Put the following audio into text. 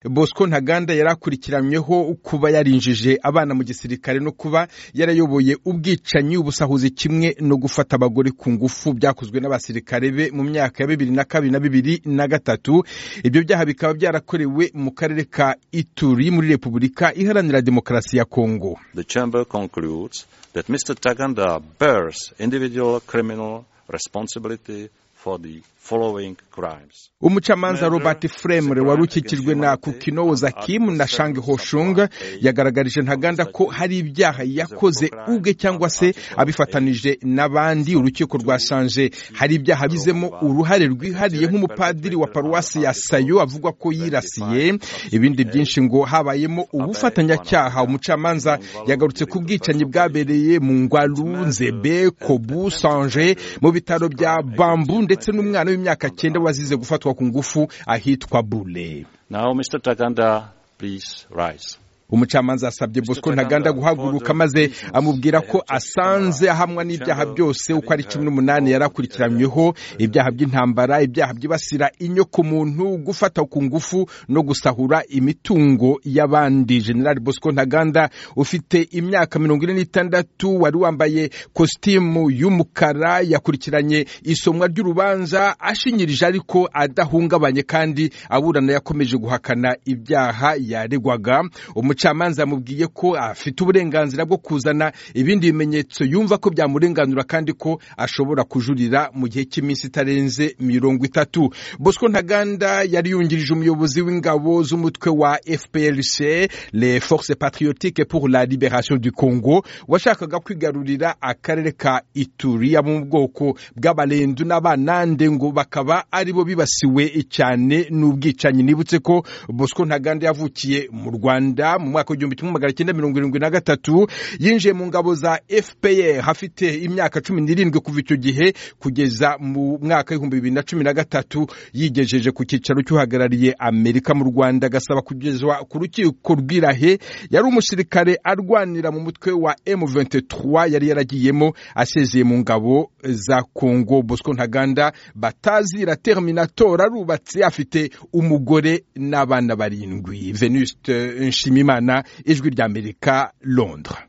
bosco ntaganda yari akurikiranyweho kuba yarinjije abana mu gisirikare no kuba yarayoboye ubwicanyi ubusahuzi kimwe no gufata abagore ku ngufu byakozwe n'abasirikare be mu myaka ya bibiri na kabiri na bibiri na gatatu ibyo byaha bikaba byarakorewe mu karere ka ituri muri repubulika iharanira demokarasi ya kongo The chamber concludes that Mr. Taganda bears individual criminal responsibility for the following crimes. umucamanza robert fremre wari ukikijwe na kukinoza kim na shang hoshung yagaragarije ntaganda ko hari ibyaha yakoze ubwe cyangwa se abifatanije n'abandi urukiko rwasanje hari ibyaha bizemo uruhare rwihariye nk'umupadiri wa paruwasi ya sayo avugwa ko yirasiye ibindi byinshi ngo habayemo ubufatanyacyaha umucamanza yagarutse ku bwicanyi bwabereye mu ngwarunzebe kobu sanje mu bitaro bya bambu ndetse n'umwana w'imyaka cyenda wazize gufatwa ku ngufu ahitwa bule Now, Mr. Taganda, please rise. umucamanza asabye bosco ntaganda guhaguruka maze amubwira ko asanze ahamwa n'ibyaha byose uko ari cumi n'umunani yari akurikiranyweho ibyaha by'intambara ibyaha byibasira inyoko muntu gufata ku ngufu no gusahura imitungo y'abandi general bosco ntaganda ufite imyaka mirongo ine n'itandatu wari wambaye kositimu y'umukara yakurikiranye isomwa ry'urubanza ashinyirije ariko adahungabanye kandi aburana yakomeje guhakana ibyaha yaregwaga umucamanza yamubwiye ko afite uburenganzira bwo kuzana ibindi bimenyetso yumva ko byamurenganura kandi ko ashobora kujurira mu gihe cy'iminsi itarenze mirongo itatu bosco ntaganda yari yungirije umuyobozi w'ingabo z'umutwe wa fprc les forces patriotiques pour la liberation du congo washakaga kwigarurira akarere ka ituri yo mu bwoko bw'abarendu n'abanande ngo bakaba aribo bibasiwe cyane n'ubwicanyi nibutse ko bosco ntaganda yavukiye mu rwanda mu mwaka w'igihumbi kimwe magana cyenda mirongo irindwi na gatatu yinjiye mu ngabo za fpr hafite imyaka cumi n'irindwi kuva icyo gihe kugeza mu mwaka w'ibihumbi bibiri na cumi na gatatu yigejeje ku cyicaro cy'uhagarariye amerika mu rwanda agasaba kugezwa ku rukiko rw'irahe yari umusirikare arwanira mu mutwe wa m23 yari yaragiyemo asezeye mu ngabo za kongo bosco ntaganda batazira terminator arubatse afite umugore n'abana barindwi venuste nshimimana ijwi ry'amerika londres